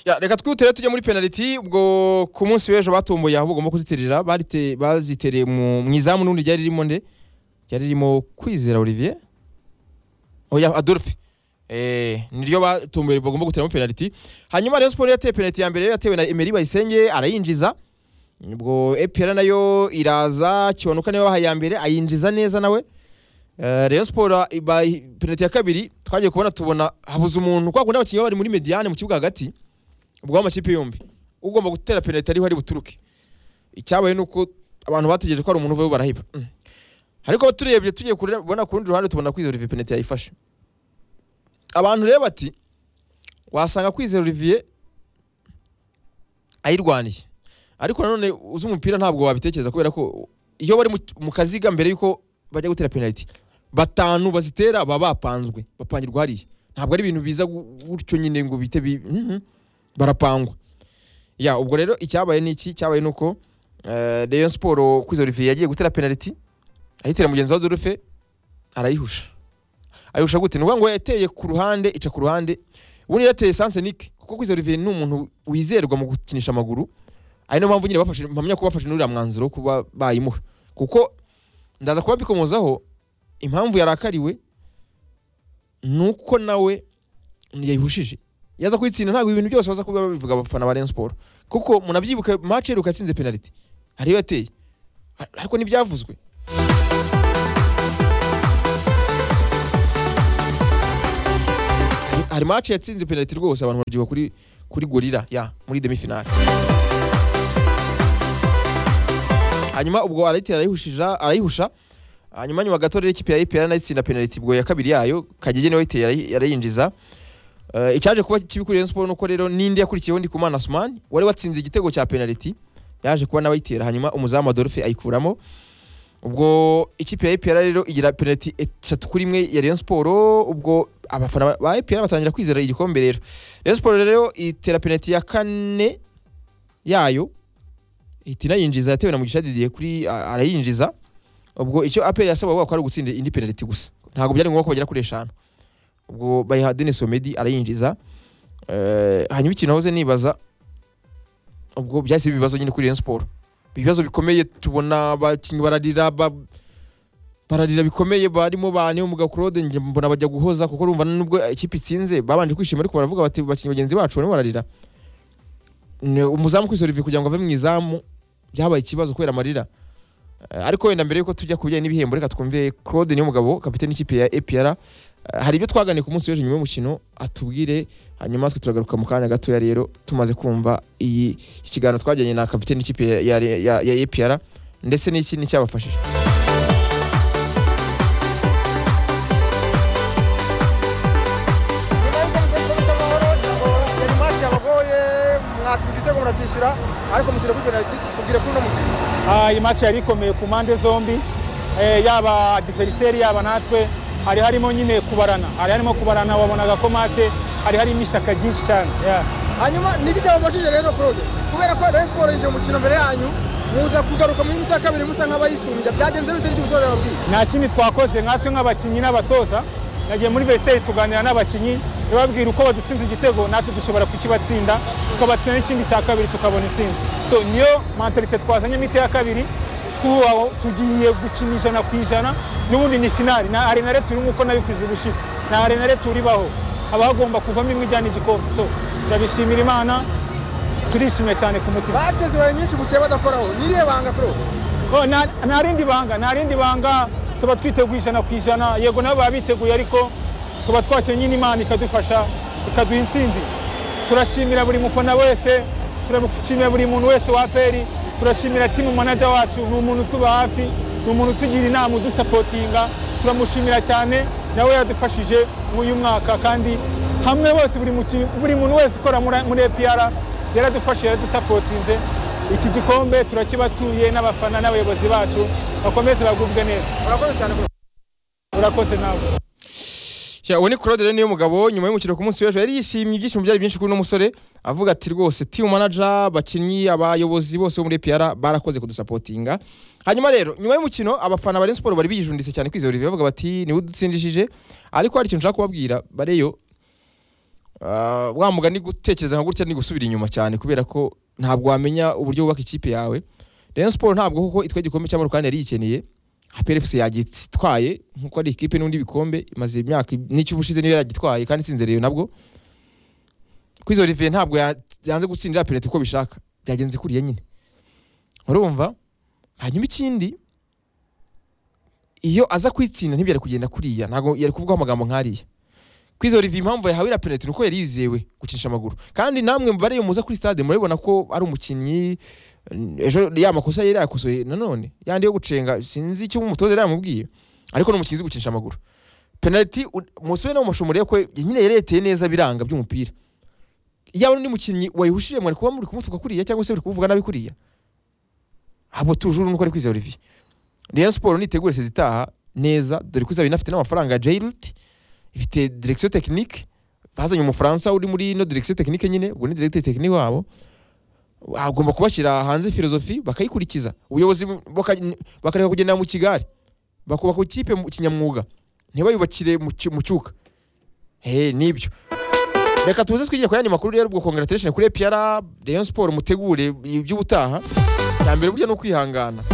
Ya, reka twihutire tujye muri penaliti ubwo ku munsi w'ejo batomboye aho bagomba kuzitirira barite- bazitereye mu mu izamu n'ubundi ryari ririmo nde ryari ririmo kwizera olivier oya adolphe Eh, niryo batomboye bagomba gutiramo penaliti hanyuma rayon sport yateye penaliti ya mbere yatewe na emery bayisenge arayinjiza ubwo epr nayo iraza kiwanuka niyo bahaye iya mbere ayinjiza neza nawe Eh, rayon sport ibaye penaliti ya kabiri twagiye kubona tubona habuze umuntu kwa kundi abakinnyi baba bari muri mediane mu kibuga hagati ubwo amakipe yombi ugomba gutera penaliti ariho ari buturuke icyabaye ni uko abantu bategereje ko hari umuntu uvayo barahiba Mm. ariko turebye tugiye kure- kubona ku rundi ruhande tubona kwizera olivier penaliti yayifashe abantu rero bati wasanga kwizera olivier ayirwaniye ariko nanone uzi umupira ntabwo wabitekereza kubera ko iyo bari mu- mu kaziga mbere y'uko bajya gutera penaliti batanu bazitera baba bapanzwe bapangirwa hariya ntabwo ari ibintu biza gu- gutyo nyine ngo bite bi- Mhm. barapangwa ya ubwo rero icyabaye ni iki cyabaye ni uko eh, Rayon Sport kwiza Olivier yagiye gutera penaliti ayitera mugenzi wa Adolphe arayihusha ayihusha gute ni ukuvuga ngo yateye ku ruhande ica ku ruhande ubundi yateye sans nique kuko kwiza Olivier ni umuntu wizerwa mu gukinisha amaguru ari nayo mpamvu nyine bafashe mpamya ko bafashe n'uriya mwanzuro wo kuba bayimuha kuko ndaza kuba mbikomozaho impamvu yarakariwe ni uko nawe yayihushije yaza kuyitsinda ntabwo ibintu byose baza kuba babivuga abafana ba Rayon Sport kuko munabyibuka match iheruka yatsinze penalty hari iyo yateye Ar- ariko ntibyavuzwe Hari- hari match yatsinze penalty rwose abantu babyibuka kuri kuri gorira ya muri demi finale hanyuma ubwo arayitera arayihushija arayihusha hanyuma nyuma gato rero ikipe ya IPR nayo itsinda penalty ubwo ya kabiri yayo Kagege niwe wayiteye arayi- arayinjiza Eh, icyaje kuba kibi kuri Rayon Sport nuko rero n'indi yakurikiyeho Ndikumana Asumani wari watsinze igitego cya penalty yaje kuba nawe ayitera hanyuma umuzamu Adolphe ayikuramo ubwo ikipe ya IPR rero igira penalty eshatu kuri imwe ya Rayon Sport ubwo abafana ba IPR batangira kwizera igikombe rero Rayon Sport rero itera penalty ya kane yayo ihita inayinjiza yatewe na Mugisha Didier kuri a- arayinjiza ubwo icyo APR yasabwa ko ari ugutsinda indi penalty gusa ntabwo byari ngombwa ko bagera kuri eshanu ubwo bayiha Denis Omedi arayinjiza Eh, hanyuma ikintu nahoze nibaza ubwo byahise biba ibibazo nyine kuri Rayon Sport ibibazo bikomeye tubona abakinnyi bararira ba- bararira bikomeye barimo bane umugabo Claude njye mbona bajya guhoza kuko urumva nubwo ikipe itsinze babanje kwishima ariko baravuga bati bakinnyi bagenzi bacu barimo bararira Ni umuzamu kuri Olivier kugira ngo ave mu izamu byabaye ikibazo kubera amarira Eh, ariko wenda mbere yuko tujya ku bijyanye n'ibihembo reka twumve Claude niyo mugabo kapiteni y'ikipe ya APR Eh, hari ibyo twaganiye ku munsi w'ejo nyuma y'umukino atubwire hanyuma twe turagaruka mu kanya gatoya rero tumaze kumva iyi ikiganiro twajyanye na kapiteni y'ikipe ya- ya ya- ya APR ndetse n'iki n'icyabafashije nyuma y'uko mutari cy'amahoro yari mati yabagoye mwatsinda igitego muracyishyura ariko mushyira kuri penaliti tubwire kuri uno mukino Ah, iyi match yari ikomeye ku mpande zombi eh, yaba diferiseri yaba natwe hari harimo nyine kubarana hari harimo kubarana wabonaga ko match hari harimo ishyaka ryinshi cyane yeah. hanyuma niki cyabafashije rero claude kubera ko rayon siporo yinjiye mu mukino mbere yanyu muza kugaruka mu gihugu cya kabiri musa nk'abayisumbya byagenze bite n'icyo umutoza yababwiye nta kindi twakoze nkatwe nk'abakinnyi n'abatoza nagiye muri vesiteri tuganira n'abakinnyi bababwira uko badutsinze igitego natwe dushobora kukibatsinda tukabatsinda n'ikindi cya kabiri tukabona intsinzi so niyo mentalite twazanyemo ite ya kabiri tubaho tugiye gukina ijana ku ijana n'ubundi ni finari na arenare turi nk'uko nabivuze ubushize na arenare turibaho haba hagomba kuvamo imwe ijyana igikombe so turabishimira imana turishimye cyane ku mutima bacu zibaye nyinshi mukiye badakoraho niriye banga claude Oh, nta nta rindi banga nta rindi banga tuba twiteguye ijana ku ijana yego nabo baba biteguye ariko tuba twakenye n'imana ikadufasha ikaduha intsinzi turashimira buri mufana wese turashimira buri muntu wese wa peri turashimira timu manager wacu ni umuntu utuba hafi ni umuntu utugira inama udusapotinga turamushimira cyane nawe yadufashije mw'uyu mwaka kandi hamwe bose buri muki- buri muntu wese ukora muri- muri epr yaradufashije yaradusapotinze iki gikombe turakibatuye n'abafana n'abayobozi bacu bakomeze bagubwe neza urakoze cyane Claude. urakoze nawe Ya, uwo ni Claude rero niyo mugabo nyuma y'umukino ku munsi w'ejo yari yishimye ibyishimo byari byinshi kuri uno musore avuga ati rwose team manager abakinnyi abayobozi bose bo muri APR barakoze kudusapotinga hanyuma rero nyuma y'umukino abafana ba Rayon Sport bari bijunditse cyane kwizera Olivier bavuga bati niwe udutsindishije ariko hari ikintu nshaka kubabwira bareyo Ah, wa mugani gutekereza nka gutya ni gusubira inyuma cyane kubera ko ntabwo wamenya uburyo wubaka ikipe yawe Rayon Sport ntabwo kuko itwaye igikombe cy'amahoro kandi yari yikeneye APR FC yagitwaye nkuko ari ikipe n'undi bikombe imaze imyaka n'icyubu ushize niyo yaragitwaye kandi itsinze Rayon nabwo kwizo Olivier ntabwo ya- yanze gutsindira penalty uko bishaka byagenze kuriya nyine urumva hanyuma ikindi iyo aza kwitsinda ntibyari kugenda kuriya ntabwo yari kuvugaho amagambo nk'ariya kwizo Olivier impamvu yahawe iriya penalty nuko yari yizewe gucisha amaguru kandi namwe mubare muza kuri stade murabibona ko ari umukinnyi ejo ya makosa yari yakosoye nanone yandi yo gucenga sinzi icyo umutoza yari yamubwiye ariko ni umukinnyi uzi gucisha amaguru penalty umusore no mushumure ko nyine yari yateye neza biranga by'umupira yaba n'undi mukinnyi wayihushije mwari kuba muri kumutuka kuriya cyangwa se muri kumuvuga nabi kuriya ahubwo tujuru nuko ari kwizera Olivier Rayon Sport nitegure sezitaha neza dore ko izaba inafite n'amafaranga Jairut ifite direction technique bazanye umufaransa uri muri no direction technique nyine ubwo ni directeur technique wabo agomba kubashyira hanze filozofi bakayikurikiza ubuyobozi baka- bakareka kugendera mu kigali bakubaka ikipe mu kinyamwuga ntibayubakire mu cyu- mu cyuka he nibyo reka tuze twigira ku yandi makuru rero ubwo congratulation kuri APR Rayon Sport mutegure iby'ubutaha cyambere burya ni ukwihangana